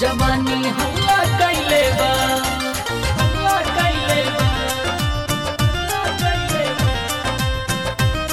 जवानी हल्ला कैले बा हल्ला कैले बा हल्ला कैले बा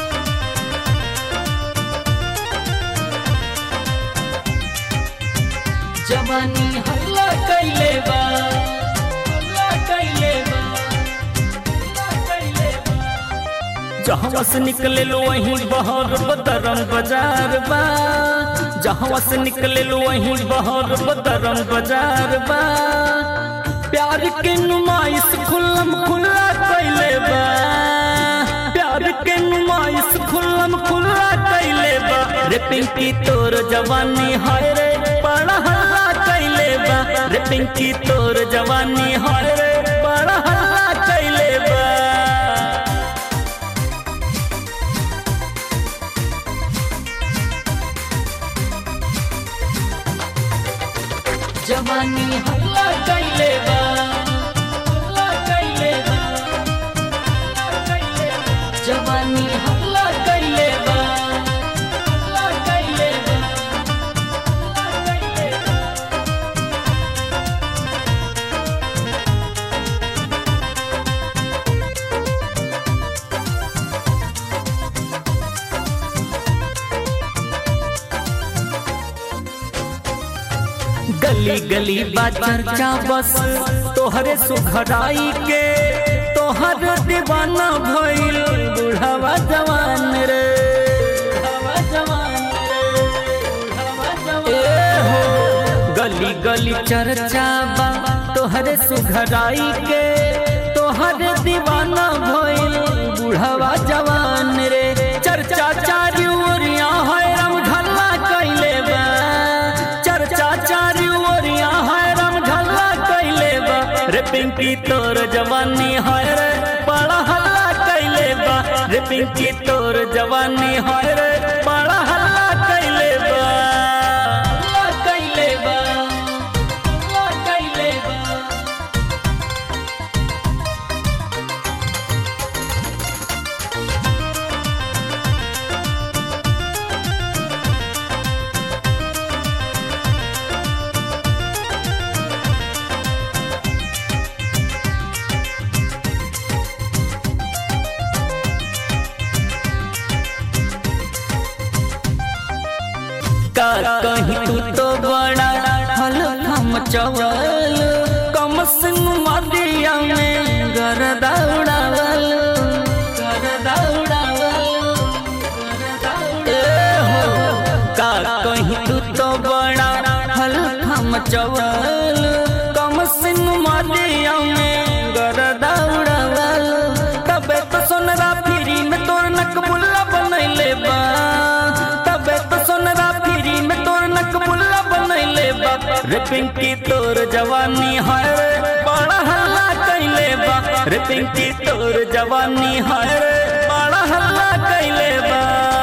जवानी हल्ला कैले बा हल्ला कैले बा हल्ला कैले बा जहाँ से निकले लो वहीं बहर बदरम बाजार बा जहाँ से निकले लो वहीं बहर बदरम बाजार बा प्यार के नुमाइश खुल्लम खुल्ला कैले बा प्यार के नुमाइश खुल्लम खुल्ला कैले बा रे पिंकी तोर जवानी हाय रे बड़ा हल्ला कैले बा रे पिंकी तोर जवानी हाय रे बड़ा हल्ला कैले बा जवानी हल्ला कैले बा हल्ला कैले बा हल्ला कैले बा जवानी हल्ला कैले बा हल्ला कैले बा हल्ला कैले बा गली गली बा चर्चा बस तोहरे सुखराई के तोहर दीवाना भइल बुढ़ावा जवान रे बुढ़ावा जवान रे बुढ़ावा जवान ए हो गली गली चर्चा बा तोहरे सुघराई के तोहर दीवाना भइल बुढ़ावा जवान रे चर्चा चारी ओरिया है राम ढल्ला कैले बा चर्चा चारी ओरिया है राम ढल्ला कैले बा रे पिंकी तोर जवानी है रे बड़ा हल्ला कैले बा रे पिंकी तोर जवानी है रे बड़ा हल्ला कैले बा हल्ला कैले बा हल्ला कैले बा का कहीं तू तो बड़ा हल हम चवल कम सिंह मदिया में घर दौड़ावल घर दौड़ावल ए हो का कहीं तू तो बड़ा हल हम चवल कम सिंह मदिया में घर दौड़ावल तबे तो सोनरा फिरी में तोर नकबुल्ला बनैले बा तबे तो सोनरा फिरी में तोर नकबुल्ला बनैले बा रे पिंकी तोर जवानी है रे बड़ा हल्ला कैले बा रे पिंकी तोर जवानी है रे बड़ा हल्ला कैले बा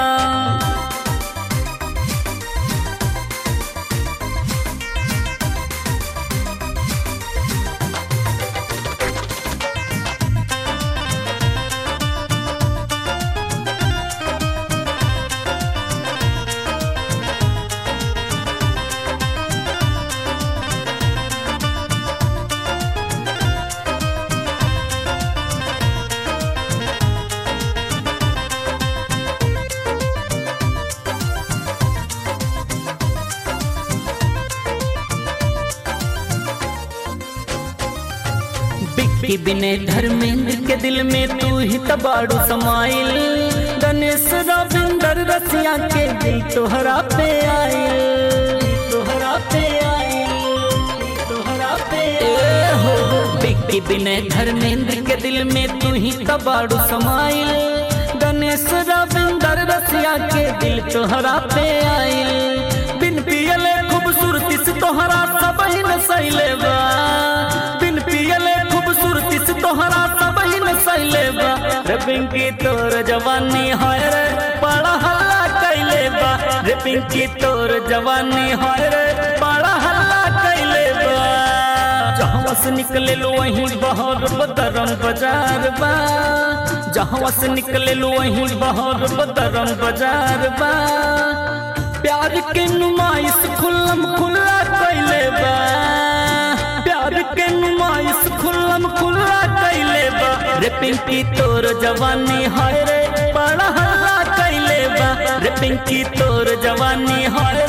बिक्की बिने धर्मेंद्र के दिल में तू ही तबाड़ू समाइल गणेश रविंदर रसिया के दिल तोहरा पे आइल तोहरा पे आइल तोहरा पे ए हो बिक्की बिने धर्मेंद्र के दिल में तू ही तबाड़ू समाइल गणेश रविंदर रसिया के दिल तोहरा पे आइल बिन पियले खूबसूरती से तोहरा सब ही न सैले बा बिन पियले खूबसूरती से तोहरा सब ही न सैले बा रे पिंकी तोर जवानी हाय रे बड़ा हल्ला कैले बा रे पिंकी तोर जवानी हाय रे बड़ा हल्ला कैले बा जहाँ से निकले लो वहीं बहर बदरम बाजार बा जहाँ से निकले लो वहीं बहर बदरम बाजार बा प्यार के नुमाइश खुल्लम खुल्ला कैले बा रे पिंकी तोर जवानी हाय रे बड़ा हल्ला कैले बा रे पिंकी तोर जवानी हाय